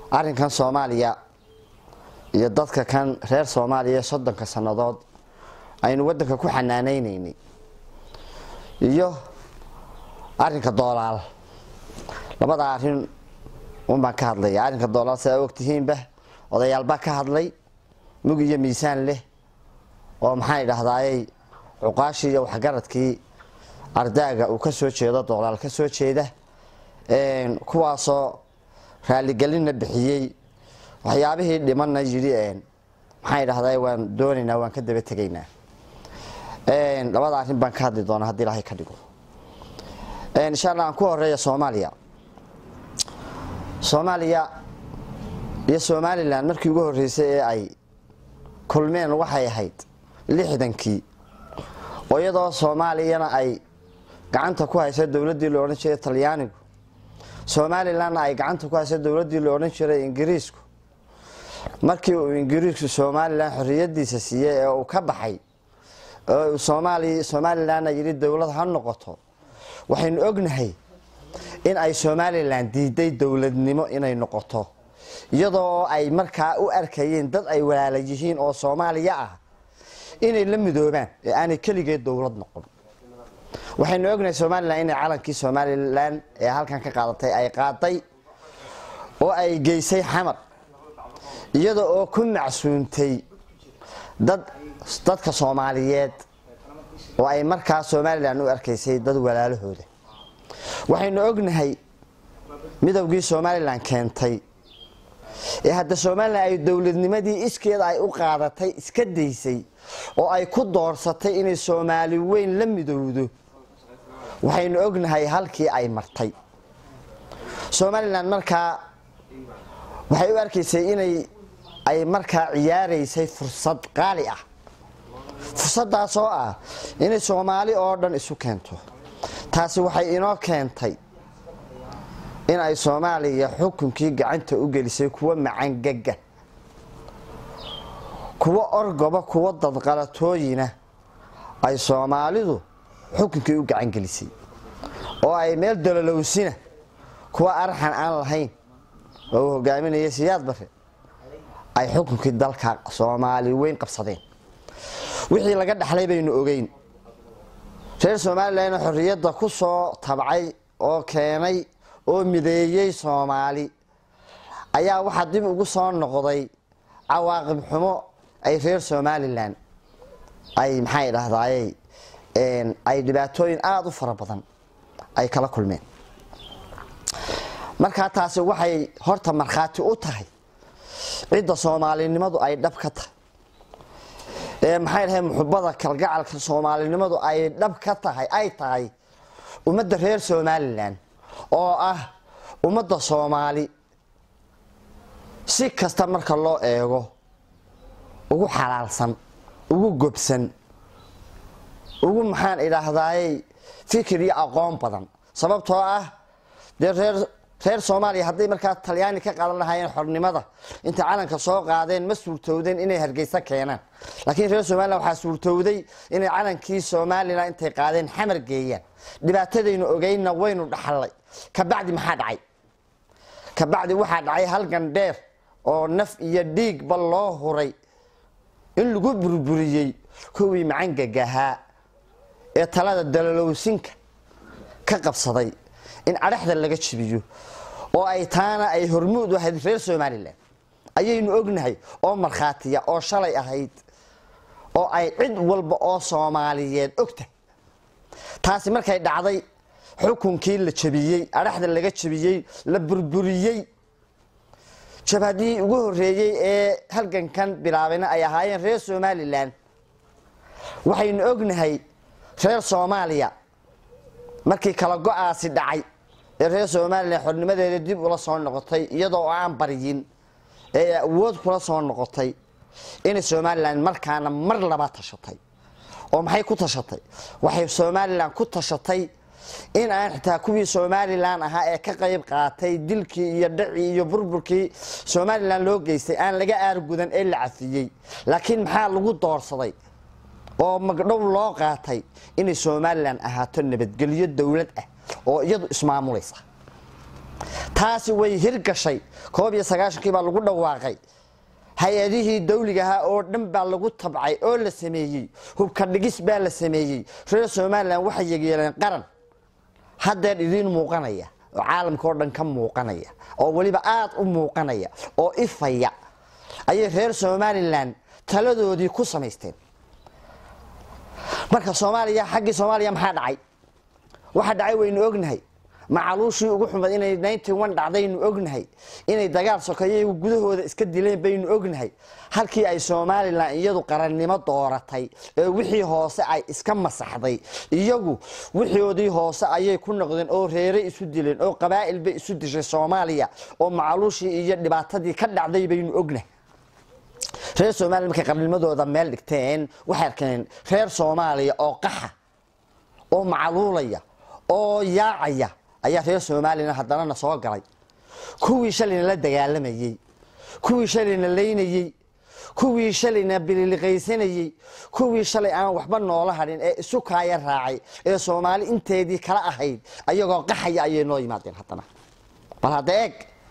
arrinkan soomaaliya iyo dadka kan reer soomaaliya soddonka sannadood aynu waddanka ku xanaanaynaynay iyo arrinka doolaal labada arrin un baan ka hadlaya arrinka doolaal sidaa ogtihiinba odayaalbaa ka hadlay mug iyo miisaan leh oo maxaan idhahdaayey cuqaashii iyo waxgaradkii ardaaga uu ka soo jeedo doolaal ka soo jeeda kuwaasoo raaligelinna bixiyey waxyaabihii dhimanna yidhi maxaan idhahdaa waan doonaynaa waan ka daba tegaynaa labada arrin baan ka hadli doonaa haddii ilaahay ka dhigo insha allah aan ku horeeya soomaaliya soomaaliya iyo somalilan markii ugu horreysay ee ay kulmeen waxay ahayd lixdankii oo iyadoo soomaaliyana ay gacanta ku haysa dowladdii la odhan jiray talyaanigu somalilanna ay gacanta ku haysa dowladdii la odhan jiray ingiriisku markii uu ingiriisku somalilan xorriyadiisa siiyey ee uu ka baxay oo uu soomaali somalilanna yidhi dowlad ha noqoto waxaynu ognahay in ay somalilan diiday dowladnimo inay noqoto iyadoo ay markaa u arkayeen dad ay walaala yihiin oo soomaaliya ah inay la midoobaan ee aanay keligeed dowlad noqon waxaynu ognahay somalilan inay calankii somalilan ee halkan ka qaadatay ay qaaday oo ay geysay xamar iyada oo ku macsuuntay dad dadka soomaaliyeed oo ay markaa somalilan u arkaysay dad walaalahooda waxaynu ognahay midowgii somalilan keentay ee hadda somalilan ay dowladnimadii iskeeda ay u qaadatay iska daysay oo ay ku doorsatay inay soomaali weyn la midowdo waxaynu ognahay halkii ay martay somalilan markaa waxay u arkaysay inay ay markaa ciyaaraysay fursad qaali ah fursadaas oo ah inay soomaali oo dhan isu keento taasi waxay inoo keentay in ay soomaaliya xukunkii gacanta u gelisay kuwa macangaga kuwa orgoba kuwa dadqalatooyina ay soomaalidu xukunkii u gacan gelisay oo ay meel dololowsina kuwa arxan aan lahayn oo uu hogaaminaya siyaad bare ay xukunkii dalka soomaali weyn qabsadeen wixii laga dhaxlay baynu ogeyn reer somalilan xorriyadda ku soo tabcay oo keenay oo mideeyey soomaali ayaa waxaa dib ugu soo noqday cawaaqib xumo ay reer somalilan ay maxaa idhahdaayey ay dhibaatooyin aada u fara badan ay kala kulmeen markaa taasi waxay horta markhaati u tahay cidda soomaalinimadu ay dhab ka tahay ee maxay dhahay muxubada kalgacalka soomaalinimadu ay dhab ka tahay ay tahay ummadda reer somalilan oo ah ummadda soomaali si kasta marka loo eego ugu xalaalsan ugu gobsan ugu maxaan idhaahdayey fikir iyo aqoon badan sababtoo ah dee reer reer soomaaliya hadday markaa talyaani ka qaadan lahaayeen xornimada intay calanka soo qaadeen ma suurtowdeen inay hargeysa keenaan laakiin reer somalilan waxaa suurtowday inay calankii somalilan intay qaadeen xamar geeyaan dhibaatadaynu ogeynna waynu dhaxallay kabacdi maxaa dhacay kabacdi waxaa dhacay halgan dheer oo naf iyo dhiigba loo huray in lagu burburiyey kuwii macangagahaa ee talada dalalowsinka ka qabsaday in cadhaxda laga jibiyo oo ay taana ay hormuud u ahayd reer somalilan ayaynu ognahay oo markhaatiya oo shalay ahayd oo ay cid walba oo soomaaliyeed ogtahay taasi markay dhacday xukunkii la jabiyey adhaxda laga jabiyey la burburiyey jabhadii ugu horeeyey ee halgankan bilaabayna ay ahaayeen reer somalilan waxaynu ognahay reer soomaaliya markii kala go-aasi dhacay ee reer somalilan xornimadeeda dib ula soo noqotay iyadoo aan baryin ee awood kula soo noqotay inay somalilan markaana mar laba tashatay oo maxay ku tashatay waxay somalilan ku tashatay in aan xitaa kuwii somalilan ahaa ee ka qayb qaatay dilkii iyo dhacii iyo burburkii somalilan loo geystay aan laga aargudan ee la cafiyey laakiin maxaa lagu doorsaday oo magdhow loo qaatay inay somalilan ahaato nabadgelyo dowlad ah oo iyadu ismaamulaysa taasi way hirgashay koob iyo sagaashankii baa lagu dhawaaqay hay-adihii dawligahaa oo dhan baa lagu tabcay oo la sameeyey hubka dhigis baa la sameeyey reer somalilan waxay yegeeleen qaran haddeer idiin muuqanaya oo caalamka oo dhan ka muuqanaya oo weliba aada u muuqanaya oo ifaya ayay reer somalilan taladoodii ku samaysteen marka soomaaliya xaggii soomaaliya maxaa dhacay waxa dhacay waynu ognahay macaluushii ugu xumad inay ninety one dhacdaynu ognahay inay dagaal sokeeyo gudahooda iska dileen baynu ognahay halkii ay somalilan iyadu qarannimo dooratay ee wixii hoose ay iska masaxday iyagu wixoodii hoose ayay ku noqdeen oo reeray isu dileen oo qabaa'il bay isu dishay soomaaliya oo macaluushii iyo dhibaatadii ka dhacday baynu ognahay reer somaliya markay qarnimadooda meel dhigteen waxay arkeen reer soomaaliya oo qaxa oo macaluulaya oo yaacaya ayaa reer soomaaliyana haddanana soo galay kuwii shalayna la dagaalamayey kuwii shalayna laynayey kuwii shalayna bililiqaysanayey kuwii shalay aan waxba noola hadhin ee isu kaaya raacay ee soomaali inteedii kala ahayd ayagoo qaxaya ayay noo yimaadeen haddana bal hadda eeg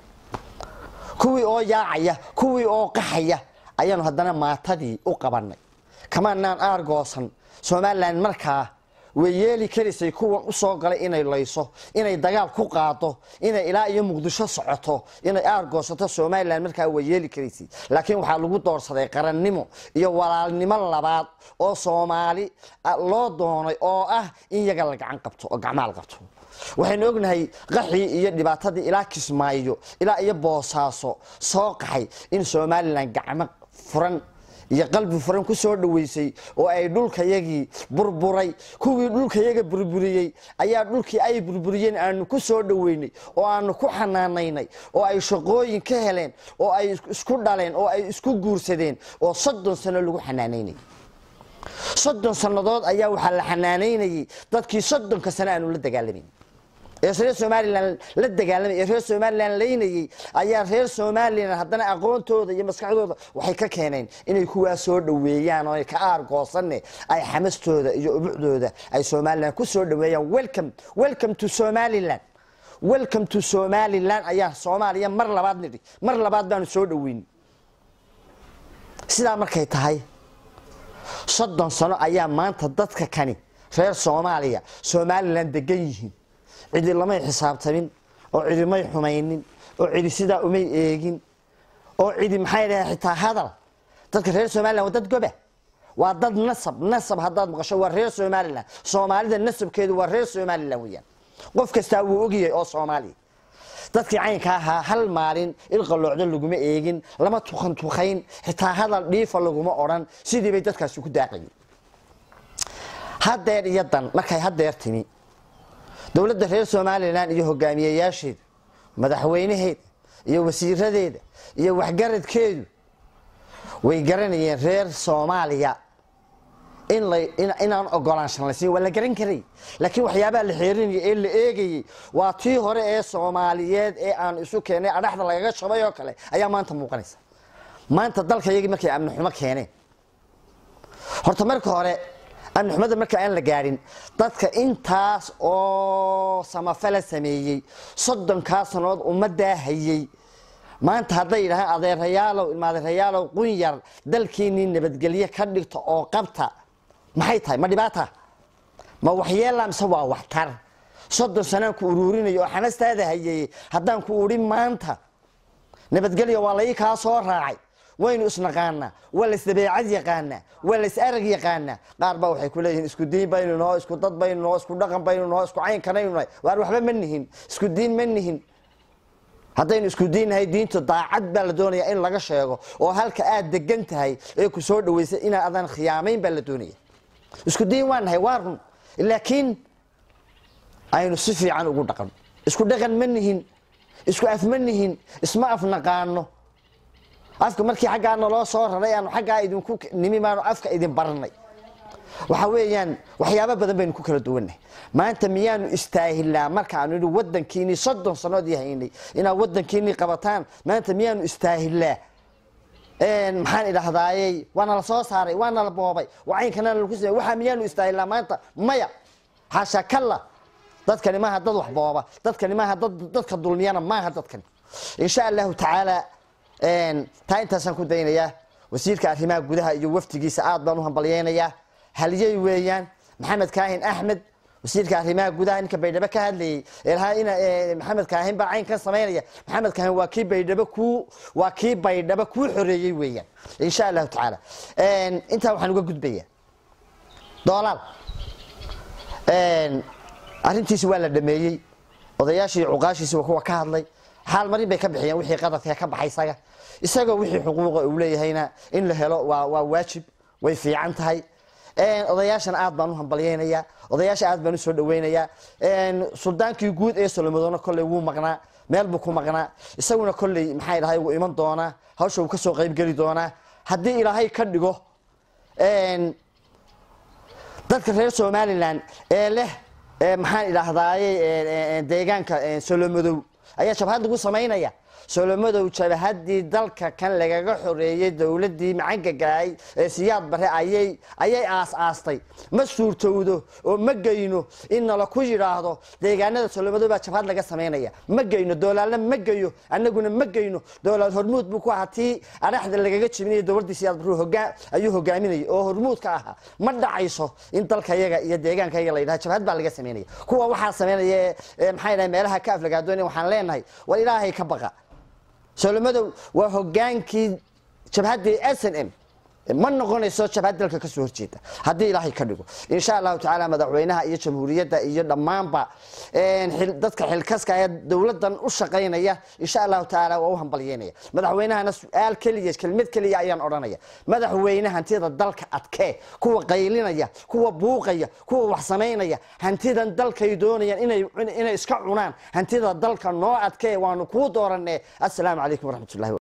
kuwii oo yaacaya kuwii oo qaxaya ayaanu haddana maatadii u qabanay kamaanaan aargoosan somalilan markaa way yeeli karaysay kuwan usoo galay inay layso inay dagaal ku qaado inay ilaa iyo muqdisho socoto inay aargoosato somalilan markaa way yeeli karaysay laakiin waxaa lagu doorsaday qarannimo iyo walaalnimo labaad oo soomaali loo doonay oo ah in yaga la gacan qabto oo gacmaal qabto waxaynu ognahay qaxii iyo dhibaatadii ilaa kismaayo ilaa iyo boosaaso soo qaxay in somalilan gacmo furan iyo qalbi furan ku soo dhoweysay oo ay dhulkayagii burburay kuwii dhulkayaga burburiyey ayaa dhulkii ay burburiyeen aanu ku soo dhoweynay oo aanu ku xanaanaynay oo ay shaqooyin ka heleen oo ay isku dhaleen oo ay isku guursadeen oo soddon sano lagu xanaanaynay soddon sannadood ayaa waxaa la xanaanaynayay dadkii soddonka sano aanu la dagaalamayn ee reer somalilan la dagaalamay ee reer somalilan laynayey ayaa reer somalilan haddana aqoontooda iyo maskaxdooda waxay ka keeneen inay kuwaa soo dhoweeyaan oo ka aargoosanne ay xamastooda iyo ubucdooda ay somalilan ku soo dhoweeyaan welcome welcome to somaliland welcome to somaliland ayaa soomaaliya mar labaad nidhi mar labaad baanu soo dhoweyn sidaa markay tahay soddon sano ayaa maanta dadka kani reer soomaaliya somalilan degan yihiin cidi lamay xisaabtamin oo cidi may xumaynin oo cidi sidaa umay eegin oo cidi maxay dhahay xitaa hadal dadka reer somalilan waa dad goba waa dad nasab nasab haddaad maqasho waa reer somalilan soomaalida nasabkeedu waa reer somalilan weyaan qof kastaa wuu ogyahay oo soomaaliya dadkii caynka ahaa hal maalin ilqaloocdo laguma eegin lama tukan tukayn xitaa hadal dhiifa laguma odhan sidii bay dadkaasi ku daaqayeen hadeer iyo dan markay hadeer timi dowladda reer somalilan iyo hogaamiyeyaasheeda madaxweynaheeda iyo wasiiradeeda iyo waxgaradkeedu way garanayeen reer soomaaliya inaan ogolaanshan la siin waa la garan karay laakiin waxyaabaha la xeerinaya ee la eegayey waa tii hore ee soomaaliyeed ee aan isu keenay adhaxda lagaga shabay oo kale ayaa maanta muuqanaysa maanta dalka iyagii markay amni xumo keeneen horta marka hore amni xumada marka aan la gaadhin dadka intaas oo samafala sameeyey soddonkaa sanood ummaddaa hayey maanta hadday yidhahaan adeerayaalow ilmaadeerayaalow qunyar dalkiinnii nabadgelye ka dhigta oo qabta maxay tahay ma dhibaata ma waxyeela mise waa waxtar soddon sanaan ku uruurinayo oo xamastaada hayey haddaan ku udhi maanta nabadgelya waa lai kaa soo raacay waynu isnaqaanaa waa la isdabeecad yaqaanaa waa la is arag yaqaanaa qaar baa waxay ku leeyihiin isku diin baynu noo isku dad baynu noo isku dhaqan baynu noo isku caynkanaynu nahay waar waxba ma nihin isku diin ma nihin haddaynu isku diinnahay diinta daacad baa la doonayaa in laga sheego oo halka aad degan tahay ee ku soo dhaweysay inaa adan khiyaamayn baa la doonaya isku diin waa nahay waa run laakiin aynu si fiican ugu dhaqan isku dhaqan ma nihin isku af ma nihin isma af naqaano afka markii xaggaa naloo soo raray aanu xaggaa idinku nimi maanu afka idin baranay waxa weeyaan waxyaabo badan baynu ku kala duwannahay maanta miyaanu istaahilaa markaanu idhi wadankiinii soddon sanood yahaynay inaad wadankiinii qabataan maanta miyaanu istaahilaa maxaan idhahdaayey waana la soo saaray waana la boobay waa caynkana lagu samey waxaa miyaanu istaahilaa maanta maya xaasha kalla dadkani maaha dad waxbooba dadkani maaha dad dadka dulmiyana maaha dadkani insha allahu tacaala taa intaasaan ku daynayaa wasiirka arrimaha gudaha iyo wafdigiisa aad baan u hambalyeynayaa haliyey weeyaan maxamed kaahin axmed wasiirka arrimaha gudaha ninka baydhabo ka hadlayay ilahaa in maxamed kaahin baa caynkan samaynaya maxamed kaahin waa kii baydhabo kuu waa kii baydhabo kuu xoreeyey weeyaan insha allahu tacaala intaa waxaan uga gudbayaa doolaal arrintiisi waa la dhameeyey odayaashii cuqaashiisi waa kuwa ka hadlay xaal marin bay ka bixiyeen wixii qadarka ka baxay isaga isagoo wixii xuquuqa uu leeyahayna in la helo waa waa waajib way fiican tahay odayaashana aad baan u hambalyeynayaa odayaasha aad baan u soo dhaweynayaa suldaankii guud ee solomadoona kolley wuu maqnaa meel buu ku maqnaa isaguna kolley maxay dhahay wuu iman doonaa hawsha uu kasoo qaybgeli doonaa haddii ilaahay ka dhigo dadka reer somalilan ee leh maxaan idhaahdaaye deegaanka solomadow ayaa jabhad lagu samaynaya solomadow jabahadii dalka kan lagaga xoreeyey dowladii macangagaay ee siyaad bare ayay ayay aas-aastay ma suurtowdo oo ma geyno in nala ku yidhaahdo deegaanada solomadow baa jabhad laga samaynaya ma geyno doolaalna ma geyo anaguna ma geyno doolaal hormuud buu ku ahaa tii adhaxda lagaga jibinaya dowladii siyaad bare hogaa ayuu hogaaminayay oo hormuudka ahaa ma dhacayso in dalka yaga iyo deegaanka yaga la yidhaha jabhad baa laga samaynaya kuwa waxaa samaynaya maxay dhahay meelaha ka aflagaadoonaya waxaan leenahay war ilaahay ka baqa solomadow waa hogaankii jabhaddii s n m ma noqonayso jabhad dalka kasoo horjeeda haddii ilaahay ka dhigo insha allahu tacaala madaxweynaha iyo jamhuuriyadda iyo dhammaanba dadka xilkaska ee dowladan u shaqaynaya insha allahu tacaala waa u hambalyeynaya madaxweynahana su-aal keliya kelmad keliya ayaan odhanaya madaxweyne hantida dalka adkee kuwa qaylinaya kuwa buuqaya kuwa wax samaynaya hantidan dalkay doonayaan inay iska cunaan hantida dalka noo adkee waanu kuu dooranee assalaamu calaykum waraxmatullahi